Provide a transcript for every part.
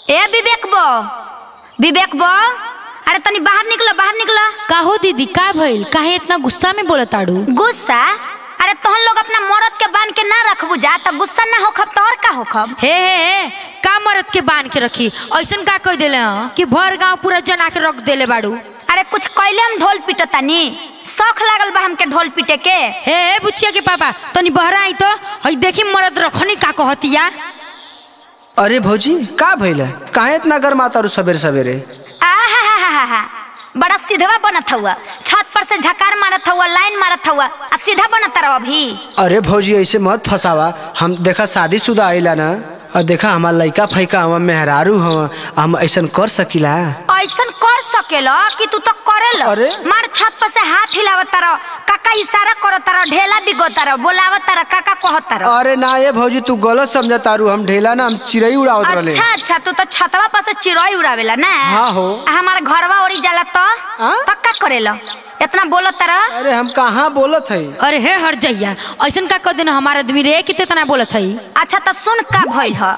ए विवेक बो विवेक बो अरे तनी बाहर निकलो बाहर निकलो का हो दीदी का भइल काहे इतना गुस्सा में बोलत ताड़ू गुस्सा अरे तोहन लोग अपना मरद के बांध के ना रखबू जा त गुस्सा ना होखब तोहर का होखब हे हे हे का मरद के बांध के रखी ऐसन का कह देले हं कि भर गांव पूरा जना के रख देले बाड़ू अरे कुछ कैले हम ढोल पीटतानी शौक लागल बा हमके ढोल पीटे के हे हे बुचिया के पापा तनी बहरा आई तो हई देखी मरद रखनी का कहतिया अरे भौजी का भइल है काहे इतना गर्मा तारू सवेरे सवेरे आहाहाहाहा, बड़ा सीधवा बनत हुआ छत पर से झकार मारत हुआ लाइन मारत हुआ आ सीधा बनत रहो अभी अरे भौजी ऐसे मत फसावा हम देखा शादीशुदा आइला ना और देखा हमार लइका फैका हम मेहरारू हम हम ऐसन कर सकीला ऐसन कर सकेला कि तू तो करेला अरे? मार छत पर से हाथ हिलावत रहो काका इशारा करत रहो ढेला बिगोत रहो बोलावत रहो काका कहत रहो अरे ना ये भौजी तू गलत समझ तारू हम ढेला ना हम चिड़ई उड़ावत रहले अच्छा अच्छा तू तो छतवा पर से चिड़ई उड़ावेला ना हाँ हो। आ हमार घरवा ओरी जाला तो आ? पक्का करेला इतना बोलत रह अरे हम कहाँ बोलत है अरे हे हट जइया ऐसन का कह देना हमारा आदमी रे कि इतना बोलत हई अच्छा तो सुन का भइल ह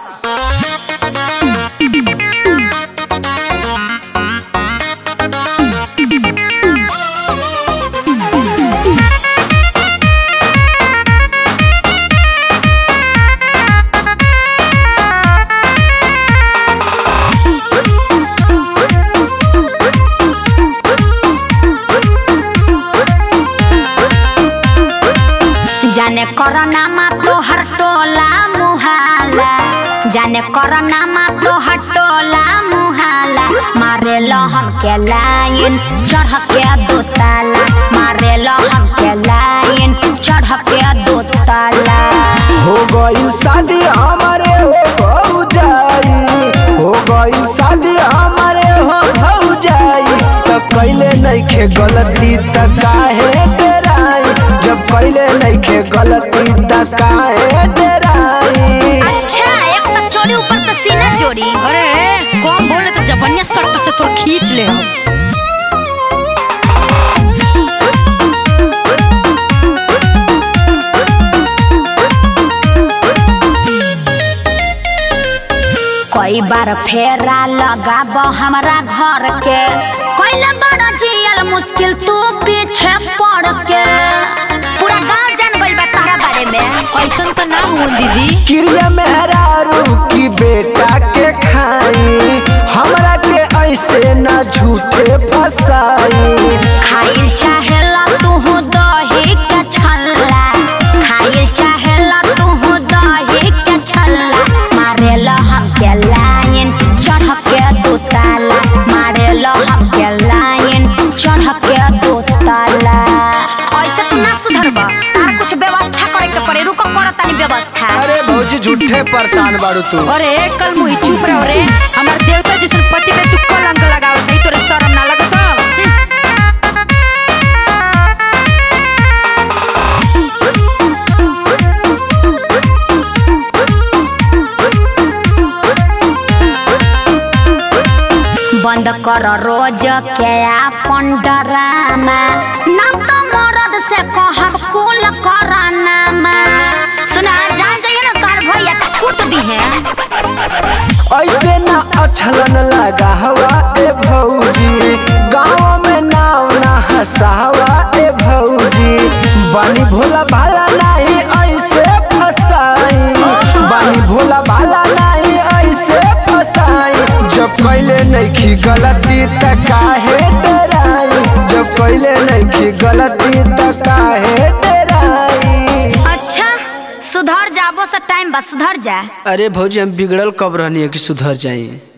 जाने करना मा तो हर टोला मुहाला जाने करना मा तो हर टोला मुहाला मारे लो हम के लाइन चढ़ के दो ताला मारे लो हम के लाइन चढ़ के दो ताला हो गई शादी हमारे हो भौजाई हो गई शादी हमारे हो भौजाई तो कैले नइखे गलती त काहे डराई जब कैले नइखे गलती त काहे डराई अच्छा एक तो चोरी ऊपर से सीना जोड़ी अरे कम बोले तो जबनिया सट से तोर खींच ले हम कई बार फेरा लगाब हमरा घर के कैले बड़ा जियल मुश्किल तू पीछे पड़ के पूरा गांव जान गइल बा तोहरा बारे में ऐसन तो ना हुन दीदी क्रिया मेहरारू की बेटा के खाई हमरा के ऐसे ना झूठे फसाई खाइल चाहेला तू दही के छल्ला खाइल चाहेला तू दही के छल्ला मारेला हम के लाइन चढ़ के दो ताला मारेला हम के लाइन चढ़ के दो ताला ऐसे तू ना सुधरबा तार कुछ व्यवस्था करे के पड़े रुको करो तनी व्यवस्था अरे भौजी झूठे परेशान बारू तू अरे कल मुही चुप रहो रे हमार देवता जैसन पति पे तू कलंक लगावत नहीं तोरे शर्म ना लगत हौ? बंद कर रोज के आपन डरामा ना तो मरद से कहब कुल करानामा सुना जान जाइए ना तोहर भैया तो कूट दी है ऐसे ना अछलन लगा हवा ए भौजी गाँव में नाव ना हसावा ए भौजी बानी भोला भाला नहीं ऐसे फसाई बानी भोला भाला नहीं ऐसे फसाई जब कैले नइखी गलती त काहे डराई जब कैले नइखी गलती त काहे डराई अच्छा सुधर जाबो से टाइम बा सुधर जा अरे भौजी हम बिगड़ल कब रहनी है कि सुधर जाई